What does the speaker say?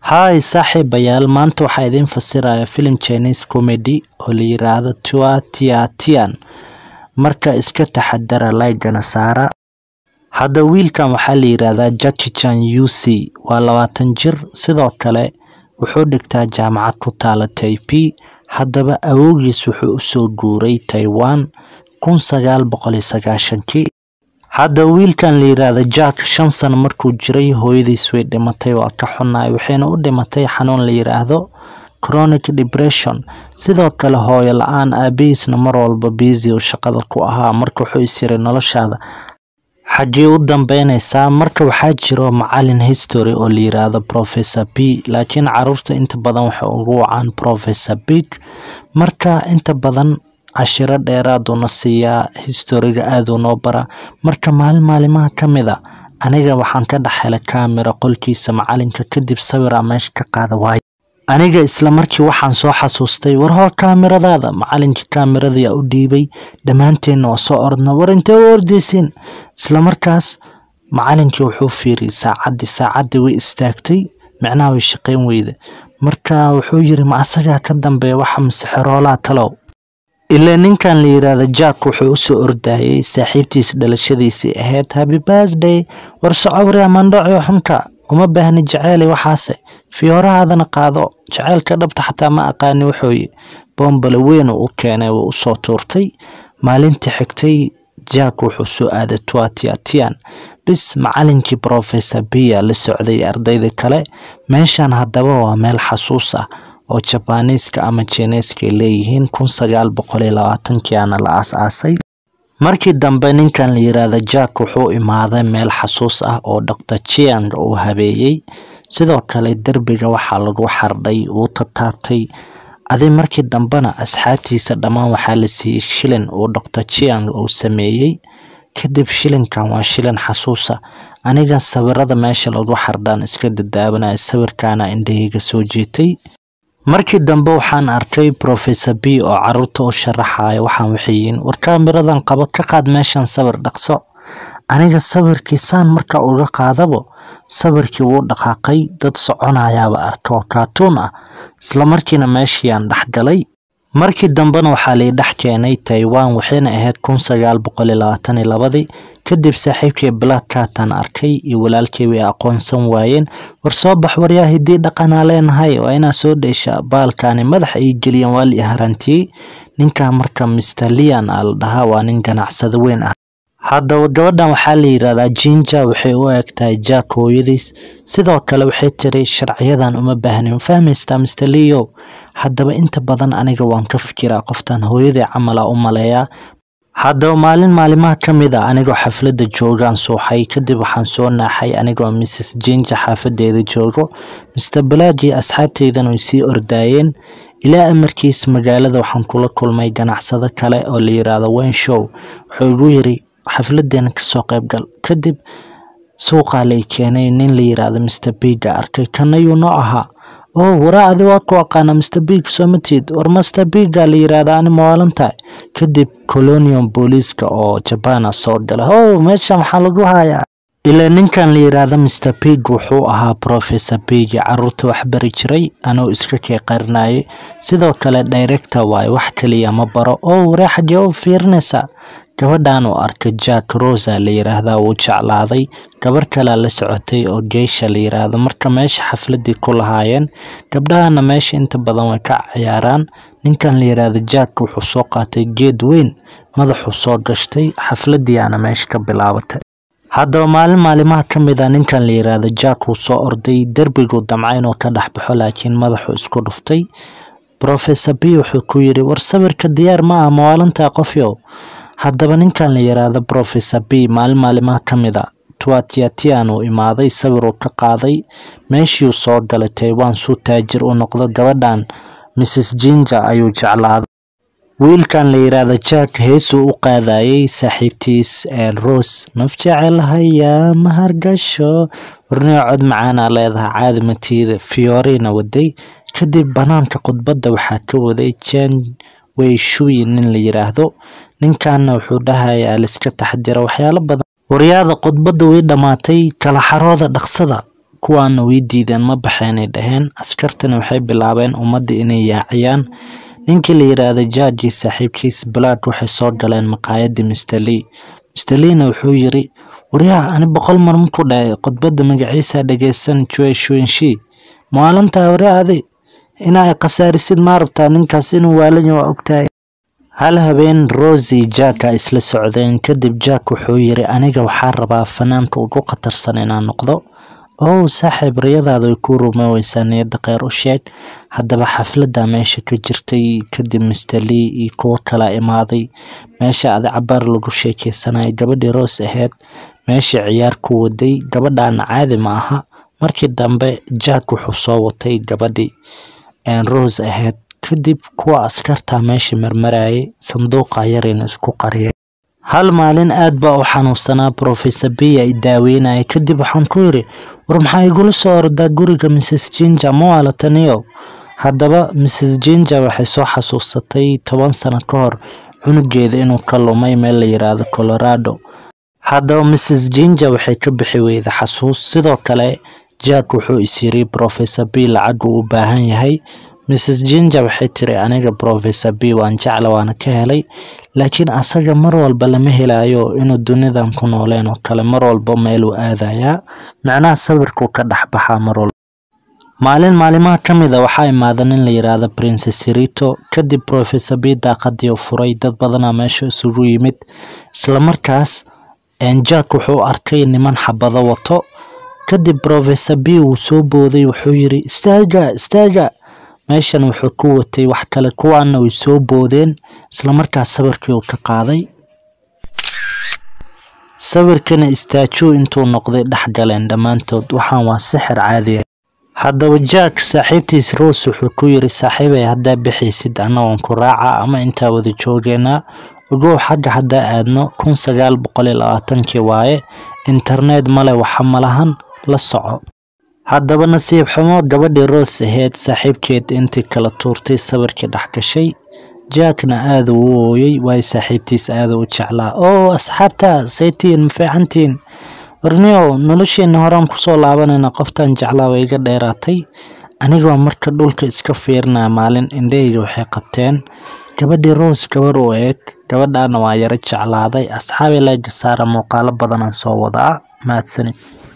Hi saaxiibayaal maanta waxaa idin fasiraya filim Chinese comedy oo la yiraahdo Tua Tia Tian marka iska taxadara like-gana saara hadda wiilkan waxaa la yiraahdaa Jackie Chan UC waa labaatan jir sidoo kale wuxuu dhigtaa jaamacad ku taala Taipei haddaba awowgiis wuxuu usoo guuray Taiwan kun sagaal boqol iyo sagaashankii hadda wiilkan la yiraahdo Jack shan sano markuu jiray hooyadiis way dhimatay waa ka xunaay waxayna u dhimatay xanuun la yiraahdo chronic depression sidoo kale hooyo la-aan aabihiisna mar walba busy uu shaqada ku ahaa marka wuxuu is yiri noloshaada xaggee u dambeyneysaa marka waxaa jiro macalin history oo la yiraahdo professor b laakiin caruurta inta badan waxay ugu wacaan professor big marka inta badan cashiro dheeraad uuna siiyaa historiga aad uu noo baraa marka maalin maalimaha ka mid a aniga waxaan ka dhex helay kaamira qolkiisa macalinka kadib sawiraa meesha ka qaada waayo aniga isla markii waxaan soo xasuustay war hoo kaamiradaada macalinkii kaamiradayaa u dhiibay dhammaanteenna waa soo ordna war intee u ordeysiin isla markaas macalinkii wuxuu fiiriyey saacaddii saacaddii way istaagtay micnaha way shaqayn weyda marka wuxuu yiri ma asagaa ka dambeeya waxa masixeroolaa talow ilaa ninkan la yiraahdo jack wuxuu usoo ordayay saaxiibtiis dhalashadiisii ahayd happy birthday war socowri amandhaco xunka uma baahni jaceyli waxaase fiyoorahaadana qaado jaceylka dhabta xataa ma aqaani wuxuuyi boombale weyn uu u keenay wuu usoo tuurtay maalintii xigtay jack wuxuu soo aaday tuatiatian bis macalinkii professor bia la socday ardayda kale meeshan haddaba waa meel xasuus ah oo jabaniiska ama jineeska ay leeyihiin kun sagaal boqol iyo labaatankiiana la aas-aasay markii dambe ninkan la yiraahdo jack wuxuu imaaday meel xasuus ah oo dr chiang uu habeeyey sidoo kale derbiga waxaa lagu xardhay uu tataabtay adi markii dambena asxaabtiisa dhammaan waxaa la siiyey shilin uu dr chiang uu sameeyey kadib shilinkan waa shilin xasuusa aniga sawirada meesha lagu xardhaan iska dadaabanaya sawirkaana indhahayga soo jeetay markii dambe waxaan arkay professor b oo caruurta u sharaxaya waxaan waxayiin war kaamiradan qabo ka qaad meeshan sawir dhaqso aniga sawirkii saan marka uga qaadabo sawirkii wuu dhaqaaqay dad soconayaaba arka oo kaatuun ah isla markiina meeshiiyaan dhexgalay markii dambena waxaa lii dhex keenay taiwan waxayna ahayd kun sagaal boqol iyo labaatan iyo labadii kadib saaxiibkii black catan arkay iyo walaalkii way aqoonsan waayeen war soo bax waryaa hidii dhaqanaa leenahay waa inaa soo dheesha baalkaani madax ay geliyeen waa li harantiyey ninkan marka mister lian aa la dhahaa waa nin ganacsado weyn ah haddaba gabadhan waxaa la yiraahdaa jinja waxay u egtahay jack hooyadiis sidoo kale waxay tiri sharciyadan uma baahnin ma fahmaystaa mister leo haddaba inta badan aniga waan ka fikiraa qoftan hooyadii camala u maleeyaa haddaba maalin maalimaha ka mid a anigoo xafladda joogaan suuxay kadib waxaan soo naaxay anigoo mrs jinja xaafadeeda joogo mister balaaji asxaabteydana way sii ordaayeen ilaa amarkiis magaalada waxaan kula kulmay ganacsado kale oo la yiraahdo wen show wuxuu igu yiri xafladeena kasoo qaybgal kadib suuqaa lay keenay nin la yiraahdo mister biga arkay kanayuu noo ahaa oo waraa adi waa ku aqaana mister big soomatiid war master biga la yiraahda ani mawaalantahay kadib colonium booliiska oo jabana soo gala o meesha maxaa lagu hayaa ilaa ninkan la yiraahdo mister big wuxuu ahaa professor bigi caruurta wax bari jiray anuu iska kee qarinayay sidoo kale director waaye wax kaliya ma baro oo waree xagee u fiirinaysaa gabadhan uu arkay jack rosa la yiraahdaa wuu jeclaaday gabar kalea la socotay oo geysha la yiraahdo marka meesha xafladii ku lahaayeen gabdhahana meesha inta badan way ka ciyaaraan ninkan la yiraahdo jack wuxuu soo qaatay geed weyn madaxuu soo gashtay xafladiiana meesha ka bilaabatay haddaba maalin maalimaha ka mid a ninkan la yiraahdo jack wuu soo orday derbiguu damca inuu ka dhex baxo laakiin madaxuu isku dhuftay professor b wuxuu ku yiri war sawirka diyaar ma ah mawaalantaa qofyow haddaba ninkan la yiraahdo professor b maalin maalimaha ka mid a tuatiatian uu imaaday sawiruu ka qaaday meeshiiuu soo galay taiwan suu taajir u noqdo gabadhan mrs jinja ayuu jeclaaday wiilkan la yiraahdo jack heesuu u qaadayay saaxiibtiis rose naf jecelhaya mahargasho warniga cod macaanaa leedahay caadi matiida fiorina waday kadib banaanka khudbadda waxaa ka waday jan way shuyi nin la yiraahdo ninkanna wuxuu dhahayaa liska taxdira waxyaalo badan waryaada khudbadda way dhammaatay kala xarooda dhaqsada kuwaana way diideen ma baxeenay dhaheen askartana waxay bilaabeen ummadda inay yaaciyaan ninkii la yiraahdo jaaji saaxiibkiis black waxay soo galeen maqaayadii mr lee mr leena wuxuu yiri waryaha ani boqol mar maku dhahay khudbadda magaciisa dhageysan jue shuinshi maalintaa waraadi inaa khasaarisid ma rabtaa ninkaas inuu waalanya waa ogtahay hal habeen rosi jaaka isla socdeen kadib jack wuxuu yiri aniga waxaa rabaa fanaanka ugu khatarsan inaan noqdo ow saaxiib riyadaada way kuu rumooweysaa niyadda kheyr u sheeg haddaba xafladda meesha ka jirtay kadib mr lee iyo kuwo kala imaaday meesha adi cabaar lagu sheekeysanayay gabadhii roos ahayd meesha ciyaar ku waday gabadhaana caadi ma aha markii dambe jack wuxuu soo watay gabadhii rose ahayd kadib kuwa askarta meesha marmarayay sanduuqa yarina isku qariyay hal maalin aad baa u xanuunsanaa professor biya i daaweynaya kadib waxaan ku yiri war maxaa igula soo ordaa guriga mrs jinja ma waalataniyo haddaba mrs jinja waxay soo xasuusatay toban sano ka hor cunugeeda inuu ka lumay meel la yiraahdo colorado haddaba mrs jinja waxay ka bixi weyda xasuus sidoo kale jack wuxuu is yiri professor b lacag uu u baahan yahay mrs jinja waxay tiri aniga professor b waan jecla waana ka helay laakiin asaga mar walba lama helayo inuu dunidan ku nooleen oo kale mar walba meeluu aadayaa macnaha sawirkuu ka dhex baxaa mar walba maalin maalimaha ka mid a waxaa imaada nin la yiraahdo princess rito kadib professor b daaqadii u furay dad badanaa meesha isugu yimid islamarkaas jack wuxuu arkay niman xabado wato kadib professor b wuu soo booday wuxuu yiri istaaga istaaga meeshan wuxuu ku watay wax kale kuwaana way soo boodeen islamarkaas sawirkii uu ka qaaday sawirkana istaajuu intuu noqday dhex galeen dhammaantood waxaan waa sixir caadiya haddaba jack saaxiibtiis rose wuxuu ku yiri saaxiibay haddaa bixaysid annagoon ku raaca ama intaa wada joogeynaa ogow xagga haddaa aadno kun sagaal boqol iyo labaatankii waaye internet male waxa malahan la soco haddaba nasiib xumo gabadhii roos ahayd saaxiibkeed intii kala tuurtay sawirkii dhex gashay jackna aada uu u ooyey waayo saaxiibtiis aada u jeclaa oo asxaabta saytiin ma fiicantiin warniyow nolosheenna horaan kusoo laabanayna qoftan jeclaa way iga dheeraatay anigoo marka dhulka iska fiirinaya maalin indhahayga waxay qabteen gabadhii roos gabar u eeg gabadhaana waa yaro jeclaaday asxaabi leega saara muuqaalo badanaan soo wadaa mahadsanid